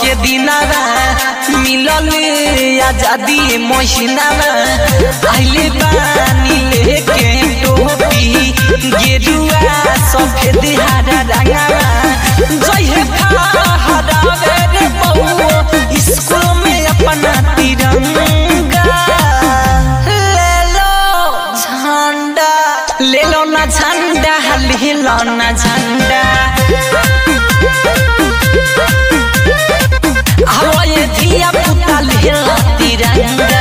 के दिनारा मिलल आजादी महीनारा आइले बानी लेके टोपी गेरुआ सफेद हरा रंगावा जय फहरावे रे बउआ स्कूल में अपना तिरंगा ले लो झंडा ले लो ना झंडा ले लो ना झंडा आओ ये धिया पुता ले लो तिरंगा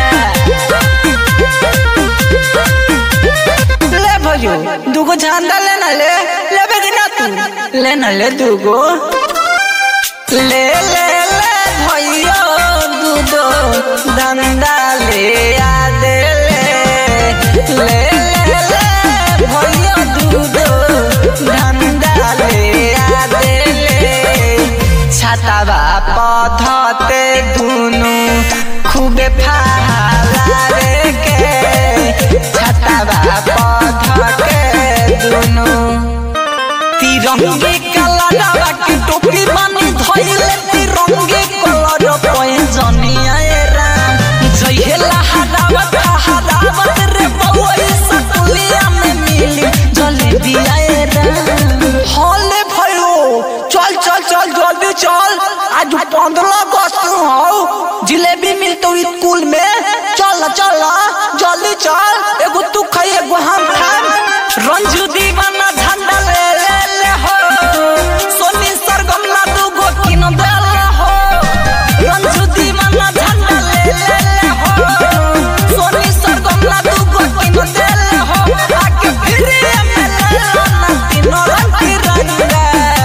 ले भयो दुगो झंडा लेना ले लेबे कि ना तू लेना ले दुगो ले ले ले भयो दूधो धंधा ले आ दे ले ले ले ले भयो दूधो धंधा ले आ दे ले छातावा पधते दुनु खूबे फाला रे के छातावा पध के दुनु तिरंगे कलरवा के टोपी बानी धइले तिरंगे कलर पैजनिया ए राम जइहेला हरावत हरावत रे बउआ सकुलिया में मिली जलेबिया ए राम हले भयो चल चल चल जल्दी चल आज पंद्रह अगस्त हो जिलेबी मिलतो स्कूल में चल चल जल्दी चल एगो तू खाई एगो हम खाम रंजू दीवाना झंडा ले ले ले हो सोनी सरगम लाडू गो किन देल हो रंजू दीवाना झंडा ले ले ले हो सोनी सरगम लाडू गो किन देल हो आके फिर में ले लो ना तीनों रंग तिरंगा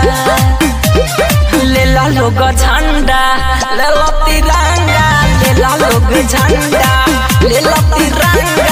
ले ला लोग झंडा ले लो तिरंगा ले ला लोग झंडा ले लो तिरंगा